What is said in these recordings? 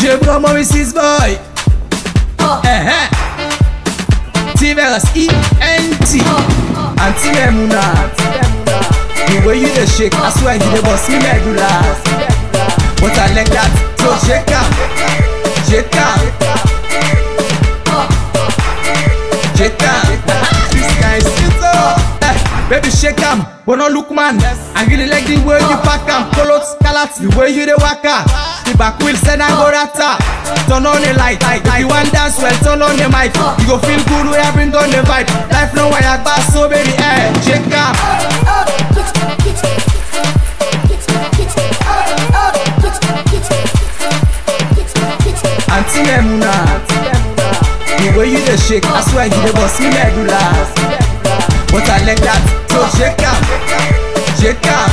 Je prends mon Mrs. Boy. Eh eh. T-Vegas E-N-T. Auntie Memuna. The way you dey shake, I swear you dey bust me medulla. But I like that, so shake am, shake am, shake am. This guy is sweet oh. Eh, baby shake am, but no look man. I really like the way you pack am, color scarlet, the way you dey waka. The back wheel send and go rata. Turn on the light, if you want dance well, turn on the mic. You go feel good when I bring on the vibe. Life no wire bass, so baby, eh, shake am. Auntie Memuna, the way you dey shake, I swear you dey bust me medulla. But I like that, so shake am, shake am,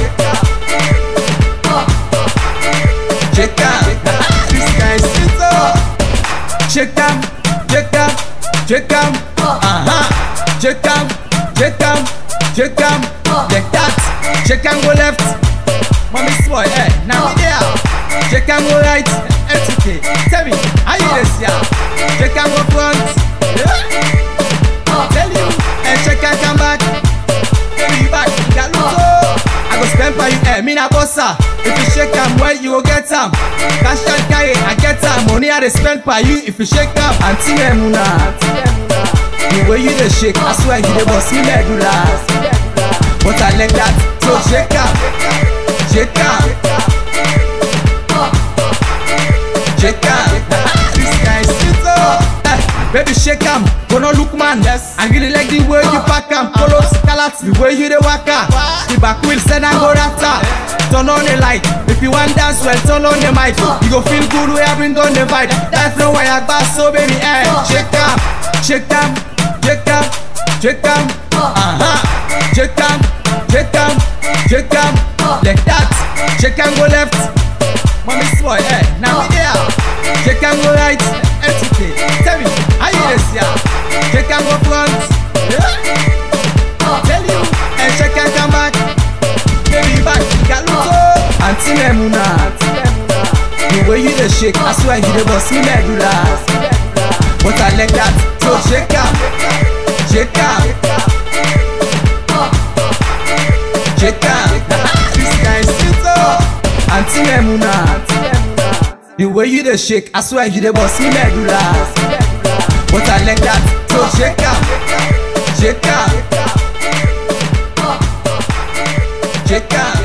shake am. This guy is sweet oh. Shake am, shake am, shake am, uh-huh. Shake am, shake am, shake am, like that. Shake am go left, mommy spoil, eh? Now me there. Shake am go right, FTK. Tell me, how you dey see am? Shake am go front, yeah. Tell you, and shake am come back. Baby back, galuto. I go spend for you, eh? Me na bossa. If you shake am well, you go get am. Cash and carry, I get am. Money I dey spend for you. If you shake am, Auntie Memuna. The way you dey shake, I swear you dey bust me medulla. But I like that, so shake am, shake am, shake am. This guy is sweet oh. Eh, baby shake am, but no look man. Yes. I really like the way you pack am, color scarlet, the way you dey waka. The back wheel send and go rata. Turn on the light, if you want dance well, turn on the mic. You go feel good when I bring on the vibe. Life no wire bass, so baby, eh, shake am, shake am, shake am, shake am, uh-huh. Shake am, shake am, shake am, like that. Shake am go left, mommy spoil, eh, now me there. Shake am go right, FTK. Tell me, how you dey see am? Shake am go front, yeah. Tell you, and shake am come back, baby back, galuto. Auntie Memuna, the way you dey shake, I swear you dey bust me medulla. But I like that, so shake am, shake am, shake am. This guy is sweet oh. Auntie Memuna, the way you dey shake, I swear you dey bust me medulla. But I like that, so shake am, shake am, shake am.